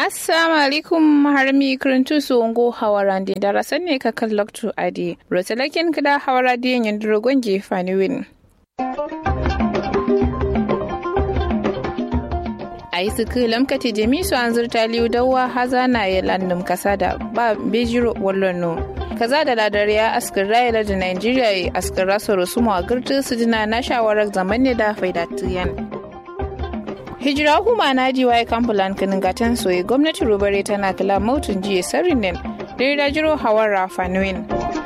assalamu alaikum harmi kirintu su ungo hawarandi darasan ne ka kan loktu adi rotalakin kida hawaradi yin drogon gefani win a yi suku lamkati jami su an zurta liyu dawa haza na ya landum kasa da ba bejiro wallono kaza da ladar ya askar rayar da nigeria ya askar rasa rusumu a girtu su jina na shawarar zaman ne da faidatiyan hijira huma na ji waye kambulan kinin gatan soye gwamnati rubare tana kula mautun jiya sarin nan da jiro hawar rafanuin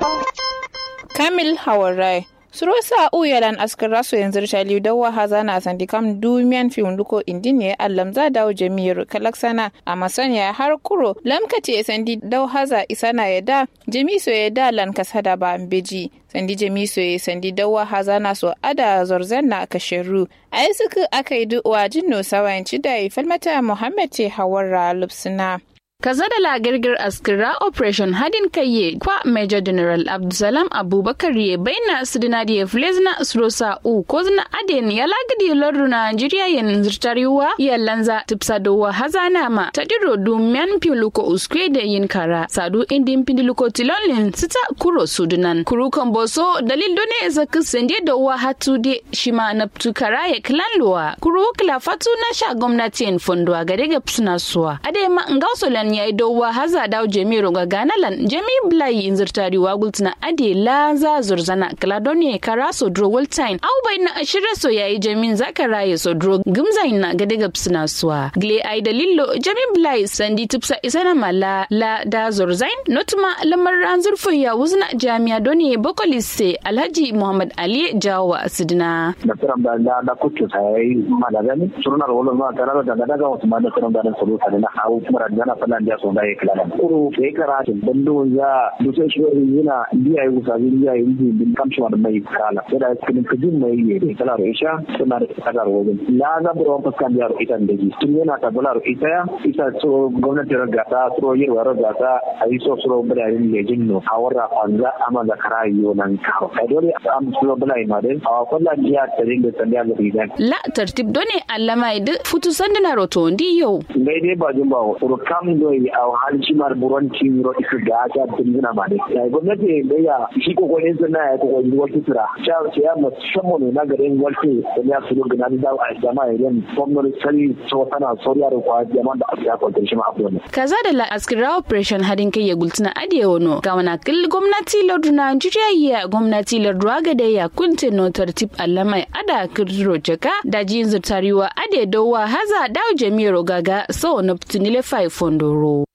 kamil hawar rai surosa uyalan askar raso yanzu shaliu dawa haza na sandi kam dumiyan fim luko indine allam za dawo jami'ar kalaksana a masaniya har kuro lamkace sandi dau haza isana ya da jami'so ya da lan kasada ba beji sandi jami'so ya sandi dawa haza na so ada zorzan na kasheru a yi suka aka yi duwa jinno sawayanci da falmata muhammad ce hawarra lupsina kaza da lagirgir askira operation hadin kayye kwa major general abdulsalam abubakar ye baina sidinadi ya flezna surosa u ko zina aden ya lagidi lordu nigeria yen zirtariwa ya lanza tipsadowa hazana ma tadiro dumyan piluko uskwe da yin kara sadu indin pindiluko tilonlin sita kuro sudunan kuru komboso dalil done zaka sende da wa hatu de shima na tukara ya klanluwa kuru kila fatu na sha gwamnati en fondwa gade ga psuna suwa ade ma ngausolan ya yi dowa haza dawo jami'ar ga ganalan jami blai in zirtari wa gultina ade la za zurzana kaladoni kara so dro waltine au bai na ashira so yayi jamin zakara ya so dro gumzain na gade ga psina suwa gle ai dalillo jami blai sandi tipsa isana mala la da zurzain notuma lamar ran zurfin ya wuzna jami'a doni bokolise alhaji muhammad ali jawa asidina da tiram da da da kuccu sai malagani surunar wala ma tara da daga wasu ma da tiram da soluta na hawo kuma da fala da so da yake lalan kuro sai karatu bando ya dusa shi yana biya yi usa biya yi bin kamshi wa mai kala sai da cikin kujin mai yi da kala ro isha suna da tagar wajen la ga buro fuskan da ro ita da ji tun yana ta bula ro ita ya isa so gwamnati ra gata so yi wa ro gata ayi so so bula yin lejin no hawara kwanza ama da karayo nan kawo kai dole am so bula ma dai a kullan jiya ta dinga sanda ga rigan la tartib done allama idu futu sandana roto ndi yau dai dai ba jin ba ro kam do yi a halci mar buron ro isu ga ta dinga ma dai ya gwamnati da ya shi ko ko yin sana ya ko ko yi wata tura sha ya musamman ne na garin walke da ya su ga nan da a jama'a idan gwamnati sai so tana soriya da kwa jama'a da aka kwanta shi ma abu ne kaza da la askira operation hadin kai ya gultuna adiye wono ga wana kil gwamnati lardu Najeriya ya gwamnati lardu aga da ya kunte no tartib allamai ada kirro jaka da jin zutariwa ade dowa haza dawo jami'ar gaga so na tunile 5 fondoro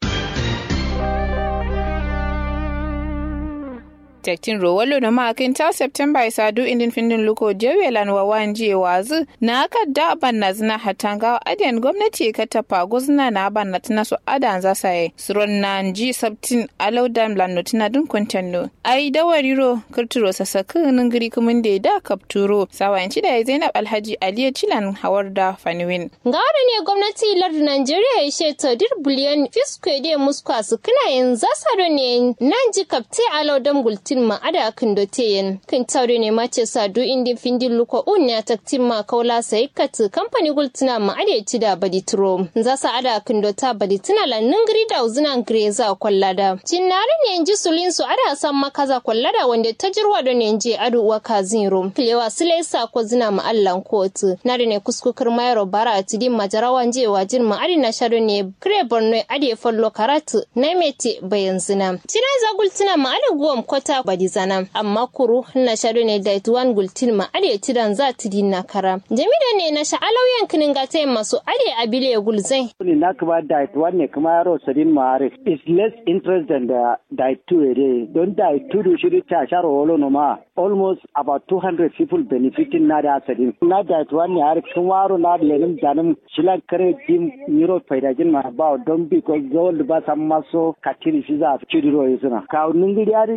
tektin rowalo na makin ta september isa du indin findin luko jewelan wa wanje wazu na aka da ban na zina hatanga adiyan gwamnati ka tafa guzna na ban na tana su adan za sa yi suron na ji sabtin alaudan lano tana dun kwantanno ai dawari ro kirturo sasakin ningiri kumin da da kapturo sawayanci da zainab alhaji aliyu cilan hawar da faniwin. Gawar ne gwamnati lardin Najeriya ya she tadir biliyan fiskwe da muskwa su kina yin zasa ne nan ji kapte alaudan gultin ma ada kan dote yin kan taure ne ma ce sa du indin findin luko un ya taktin ma kaula sai kat kamfani gultina ma ada ci da baditro zasa ada kan dota baditina la ningiri da uzina greza kwallada cinnare ne ji sulin su ada san makaza kwallada wanda ta jirwa da ne je adu uwa kazin rum kilewa sile sa ko zina ma allan kotu na da ne kuskukar mayaro bara a tidin majarawan je wajin ma adi na shado ne kire borno adi fallo karatu na mete bayan zina cina za gultina ma adi guwam kwata badi zana amma kuru na shado ne da tuwan gultin ma adi tidan za tidin na kara jami'a ne na sha'alauyan kinin gata masu adi abile gulzai ne na kuma diet one ne kuma yaro sadin ma'arif is less interest than the diet two ere don diet two do shiri ta sharo wolo no ma almost about 200 people benefiting na da sadin na diet one ne har kun waro na da lenin danin shilan kare jim euro faidajin ma ba don because gold ba san maso katiri shi za a ciri ro yisuna ka ningiri yari isin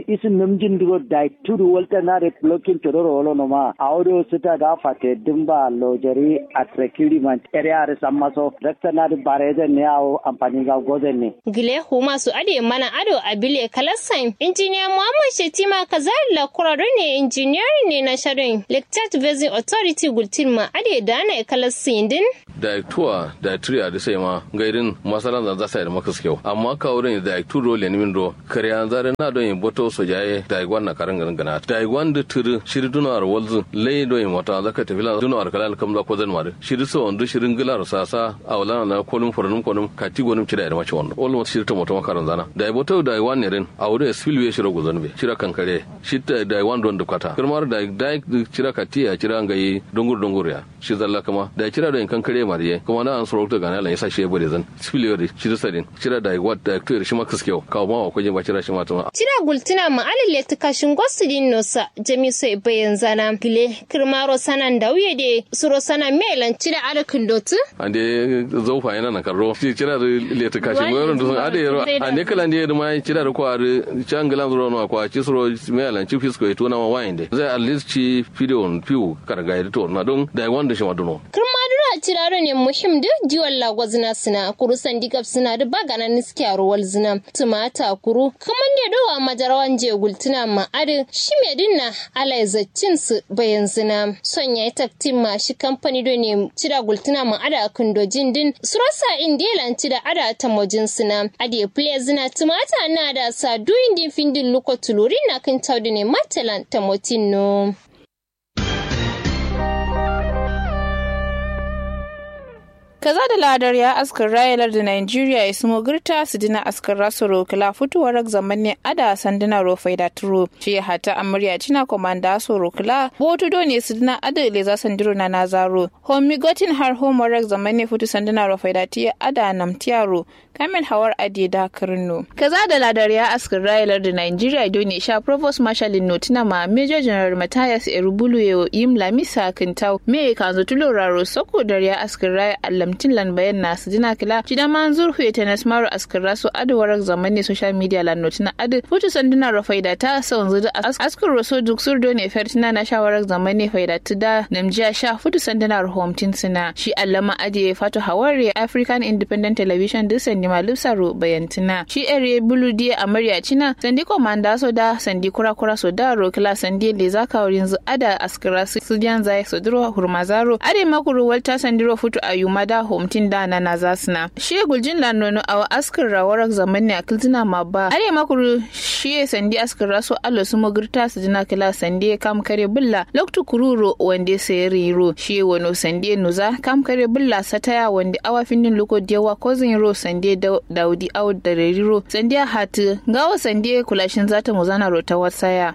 monjin duro da tudu walta na re blocking tororo wolo no ma audio sita ga fate dimba lojeri atrekiri man area re sammaso rekta na de bareze ne awo amfani ga gozen ne gile huma su ade mana ado abile kalasan injiniya muhammad shetima kazalila kurado ne injiniyar ne na sharon lecture basin authority gultin ma ade da na kalasin din daiktuwa da triya da sai ma gairin masalan da zasa da makas kyau amma ka wurin da daiktu ro le nimin do kariya zare na don yin boto so jaye daigwan na karan garin gana daigwan da turu shiri dunar walzu lai do yin wata zaka tafi la dunar kalal kam za ko zan mare shiri so wanda shirin gilar sasa a wala na kolum fornum kolum kati gonum cida da mace wannan almost shiri ta moto makaran zana da boto daigwan ne rin a wurin spillway shiro gozan be shira kankare shi daigwan don da kwata kirmar da daik cira katiya cira ngai dongur dongur ya shi zalla kama da cira da kankare mariye kuma na an soro ta gana lan yasa shi bude zan spillway shi da sadin cira da wat da to shi makas kyau kawo ma ko je ba cira shi ma tuma cira gultina ma alile ta kashin gosudin nosa jami so bayan zana gile kirmaro sanan da wuye de suro sana melan cira alakin dotu ande zaufa yana na karro shi cira da le ta kashin goyon da ade yaro ande kala ande da ma cira da kwa changalan zuro no kwa ci suro melan ci fisko ito na ma winde zai at least ci video piu karga ya to na don da wanda shi maduno kirmadura ciraro ne muhim duk jiwon lagwazina suna kuru sandikap suna da bagana niski a ruwal zina tumata kuru kaman da dawa majarawan je gultuna ma adi shi me dinna ala zaccin su bayan zina son ya yi taktin ma shi kamfani do ne cira gultuna ma ada kan dojin din surasa indiyalan cida ada ta mojin suna adi play zina tumata na da sa duyin din findin luko tuluri na kan taudu ne matalan ta motin no. kaza da ladar ya askar rayalar da Nigeria ya sumo girta su dina askar rasu rokila fitowar zamanin ada sanduna rofai da turo shi hata amurya cina komanda so rokila botu do ne su dina ada le za sandiro na nazaro homi gotin har homework zamanin fitu sanduna rofai da tiya ada namtiyaro kamil hawar adi da kirno kaza da ladar ya askar rayalar da Nigeria do ne sha provost marshal notina ma major general Matthias Erubulu yo yim lamisa kintau me kanzo tuloraro soko da ya askar raya allam tin lan bayan na su dina kila jida man zur huye tenes maru askar su adu warak zaman ne social media lan notina adu futu sanduna ro faida ta son zudu askar roso duk surdo ne fertina na shawarar zaman ne faida ta da namjiya sha futu sanduna ro home tin sina shi allama aje fatu hawari african independent television duk sandi malum saro bayantina shi ere bulu die amarya cina sandi komanda so da sandi kura kura so da ro kila sandi le zaka wurin zu ada askara su jan zai so duro hurmazaro ade makuru walta sandiro futu ayumada homtin da na na zasna shi guljin lanono awa askar rawarak zaman ne akiltina ma ba are makuru shi sandi askar raso allo su magirta su jina kila sandi kam kare bulla loktu kururo wande sai riro shi wano sandi nuza kam kare bulla sataya wande awa findin luko dewa kozin ro sandi daudi awu da riro sandi hatu gawa sandi kulashin zata muzana ro ta wasaya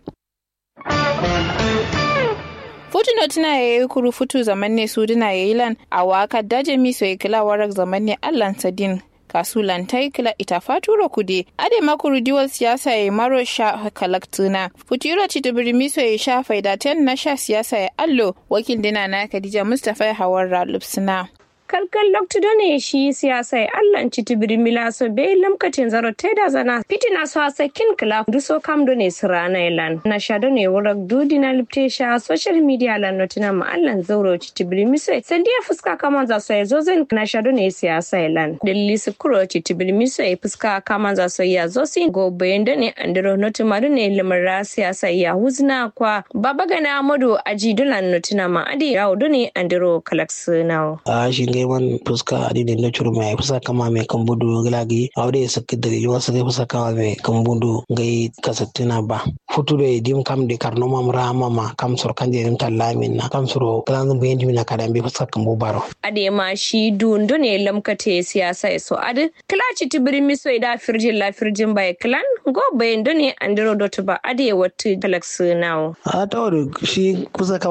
Futuno tuna ya yi kuru futu zaman ne su dina ya yi lan a waka daje mi so ya kila warak zaman ne allan sadin kasu lantai kila ita faturo kude ade makuru diwal siyasa ya maro sha kalaktuna futuro ci tubiri miso ya sha faidaten na sha siyasa ya allo wakil dina na kadija mustapha ya hawar ralupsuna. kalkal loktudo ne shi siyasa e allah citibiri milaso be lamkatin zaro teda zana fitina so asa kin kala duso kamdo ne sirana elan na shado ne wurak dudi na lipte sha social media lan notina ma allah zauro citibiri miso sandiya fuska kaman za so ya zozen na shado ne siyasa elan dalili su kuro citibiri miso e fuska kaman za so ya zosi go bayanda ne andiro notima ne limara siyasa ya huzna kwa baba gana amadu aji dolan notina ma adi yawo ne andiro kalaksinao ngeman fuska adi ne no churu mai fuska kama mai kambudu glagi awde sakki dare yo sake fuska kama mai kambudu ngai kasattina ba futude dim kam de karno mam rama ma kam sor kanje dim tallamin na kam soro kalan bu yendi na kada be fuska kambu baro ade ma shi dundu ne lamkate siyasa so ade klachi tibiri miso ida firjin la firjin bai klan go bayin ne andiro dotu ba ade watu galaxy now a tawar shi kusa kawan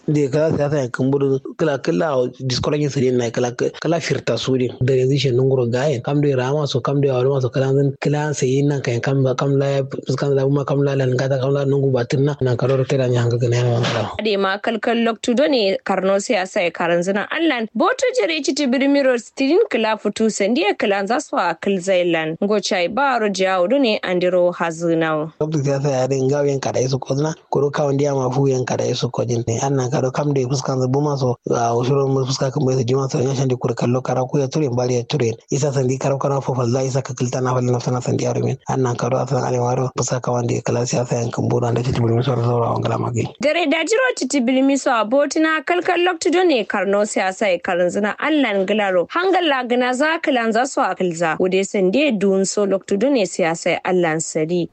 da kala siyasa ya kan budu kala kala diskologin su na kala kala firta su din da yanzu shi nunguro gaye kam da rama so kam da wani maso kala zan kala sai nan kan kam kam la fuskan da kuma kam la lan gata kam la nungu batin na nan karo ta da ni hanga gane na kala ade ma kalkal loktu do ne karno siyasa ya karan zina allan boto jere ci tibirmiro stirin kala futu sandiya kala zasu a kilzailan gochai baro jawo do ne andiro hazunawo loktu siyasa ya din gawen kada su ko zina kuro kawon dia ma fu yan kada su ko din ne annan kado kam da fuskan da buma so a usuro mu fuska kan bai su jima so yan shandi kur kallo kara ku ya ture bali ya ture isa sandi karo kana fo falla isa ka kilta na falla nafsana sandi arumin annan kado asan ale waro fuska kawan da kala siyasa yan kan bura da titi bulmi so so rawon gala magi dare da jiro titi bilmi so abotina kalkal loktu do ne karno siyasa ya karan zina allan gilaro hangal lagana za kilan za su akilza wude sande dun so loktu do ne siyasa ya allan sari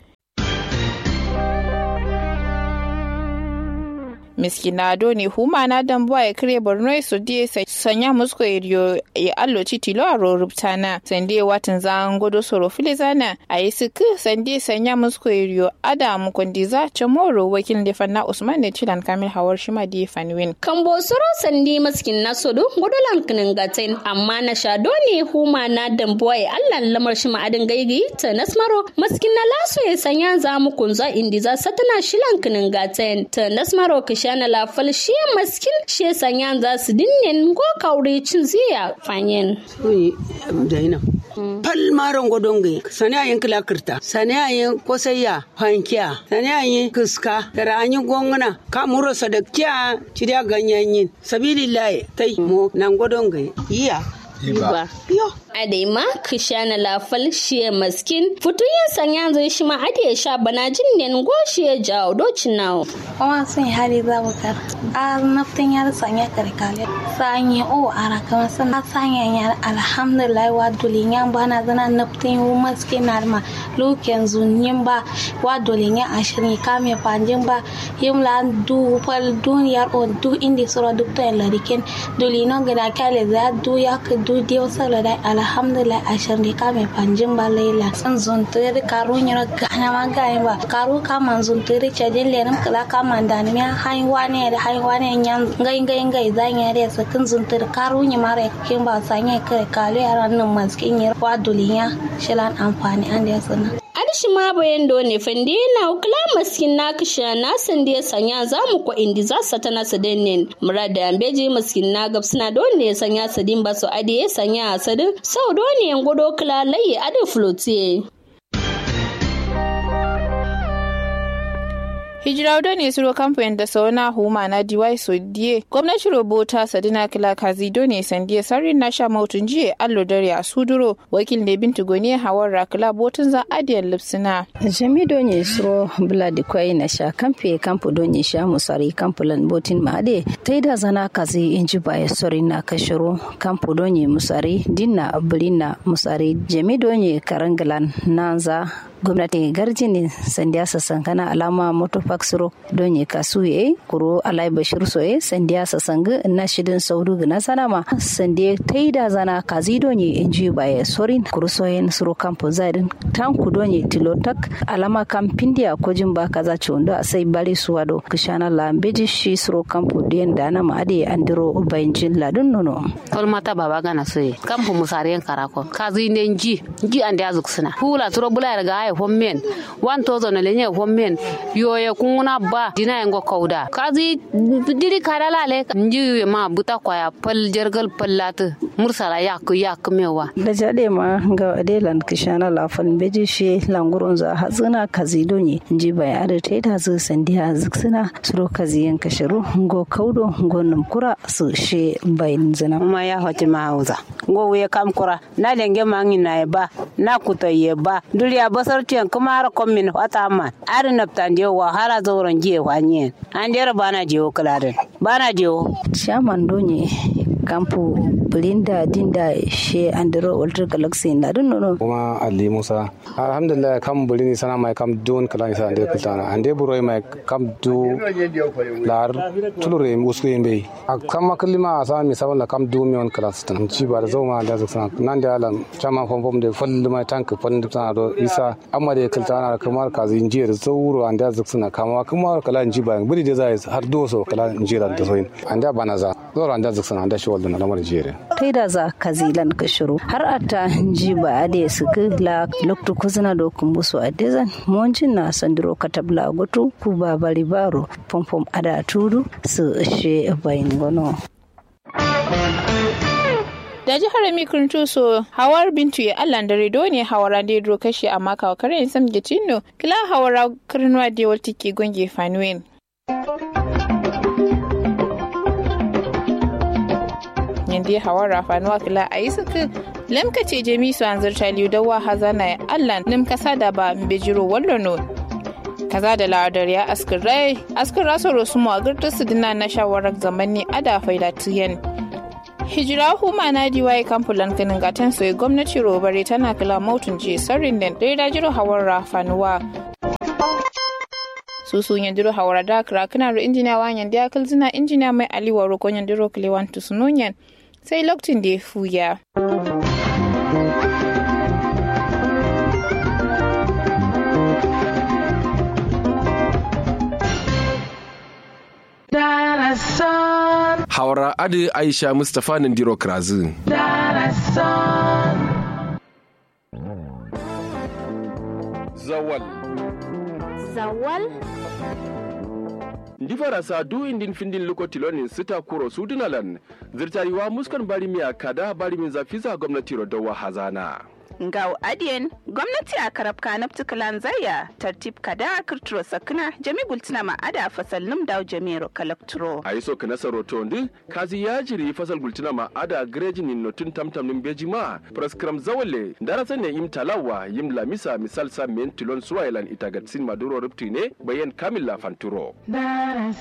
miskinado ne humana dan buwa ya kire borno su die sanya musko iriyo ya allo tilo a roruptana sande watan zan godo soro filizana a yi suku sande sanya musko iriyo adamu kondiza chamoro wakil da fanna usman da cilan kamil hawar shima di fanwin kambo soro sande maskin na sodo godolan kinin gatain amma na shado ne humana dan buwa ya allan lamar shima adin gaigi ta nasmaro maskin na laso ya sanya zamu kunza indiza satana shilan kinin gatain ta nasmaro shana la fal shi maskin shi sanya za su dinnen go kaure cin ziya fanyen oyi daina pal maron godonge sani ayin kila kirta sani ayin kosayya hankiya sani ayin kiska tara anyi gongna ka muro sadakkiya cidiya ganyanyin sabilillahi tai mo nan godonge iya ba yo adema kishana lafal shiye maskin futuyin sanya zai shi ma ade sha bana jin nen go shiye jawo docin nawo kuma sun hari za mu kar a naftin yar sanya karkale sanya o ara kama san sanya yar alhamdulillah wa dulin yan bana zana naftin wu maskin narma luken zunyin ba wa dulin yan ashirin kame panjin ba yimla du fal duniyar o du indi sura duk to larikin dulino gida kale za du ya ka du dio sala da alhamdulillah ashar ne ka mai panjin ba laila san zunturi karu nyiro gana ma ga ba karu ka man zunturi chajin lenim kala ka man da ne haiwa ne da haiwa ne nyan ngai ngai ngai zan ya da sakin zunturi karu nyi mare kin ba sanya kai kalu yaran nan maskin yi wa dulinya shilan amfani an da sana adishi ma bayan do ne fande na kula maskin na kisha na san da sanya za mu ko indi za sa tana su dennen murada ambeji maskin na gab suna do ne sanya sadin ba su ade sanya sadin sau do ne godo kula laye ade flotiye hijira ne suro kamfanin da sauna huma na diwai so die gwamnati robota sadina kila kazi done sandiye sarin na sha mautun jiye allo dare a suduro wakil ne bintu goni hawar rakila botun za adiyar lipsina jami donye suro bula di kwai na sha kamfe kampu donye sha musari kampulan botin maade taida zana kazi inji baya sori na kashiro kampu donye musari dinna bulina musari jami donye karangalan nanza gwamnati garjini sandiya sasankana alama moto faksiro don ye kasu ye kuro alai bashir so ye sandiya sasanga na shidin saudu gina sanama sandiya taida zana kazi don ye inji baye sorin kuro so ye suro kampo zadin tanku don ye tilotak alama kampindia kojin ba kaza chondo asai bari suwado kishana la mbeji shi suro kampo dien dana ma ade andiro bainjin ladun nono tol mata baba gana so ye kampo musariyan karako kazi ne nji nji ande azuksina hula turo bula ga hommen wan tozo na lenye hommen yoye kunguna ba dina yango kauda kazi diri karala le nji ma buta kwaya pal jergal pallata mursala yak yak mewa da jade ma ga adelan kishana la fal beji shi langurun za hazina kazi donye nji bai ada ta ta zu sandiya ziksina suro kazi yan kashiru ngo kaudo ngo numkura su she bayin zina ma ya hoti ma hauza ngo we kam kura na lenge mangi na ba na kuto ye ba duriya basar tiyan kuma har komin wata ma ari naptan je wa hala zauren je wa nyen an dera bana je o kaladen bana je o shaman donye kampu bulinda dinda she andro ultra galaxy na dun nono kuma ali musa alhamdulillah kam bulini sana mai kam don kala isa ande kultana ande buro mai kam du lar tulure usku yembe kam makalima asa mi sabon kam du mi on kala stan ci ba da zoma da zaka nan da alam chama fom fom de fol mai tank fol da do isa amma da kultana kamar kazi injiyar zauro ande zaka kama kuma kala inji ba buri da zai har doso kala injira da soyin ande bana za zoro ande zaka ande shi wallan lamar jere kai da za kazilan ka shiru har ata ji ba ade su la loktu kuzina do kumbusu adezan monjin na sandiro katabla gotu ku ba bari baro pom pom ada tudu su she bayin gono da jihar mikrin tuso hawar bintu ya allan da redo ne hawara da yadro kashe amma kawo kare sam gicino kila hawara kirnuwa da yawar tiki gonge fanuwen yanda hawara fanuwa kila a yi suka lamka ce jami su an zarta liyu da wa hazana ya allan limka sada ba mbejiro wallono kaza da ladar ya askar rai askar rasa rosu mu a girtar su dina na shawarar zamani ada faida tiyan hijira huma na diwaye kamfulan kanin gatan soyi gwamnati robare tana kila mautun je sarin da dai da jiro hawar rafanuwa susu yandiro hawara da kira kana ro injiniya wa yandi akal zina injiniya mai aliwa ro kon yandiro kilewan tusununyan sai lokacin da ya fuya. Hawara Adi Aisha Mustapha Nandiro Krazu. Zawal. Zawal. ndi farasa du indin findin luko tilonin sita kuro sudunalan zirtariwa muskan barimiya kada barimin zafiza gwamnati rodowa hazana Ngau adiyen gwamnati a karab kanab tukalan zaya tartib kada kirturo sakna jami gultina ma ada fasal num daw jamiro kalakturo. a yi so kana saroto ndi kazi ya jiri fasal gultina ma ada greji nin notun tamtam nin beji ma praskram zawale darasa ne im talawa yim lamisa misal sa men tilon suwailan itagatsin maduro rupti ne bayan kamil la fanturo.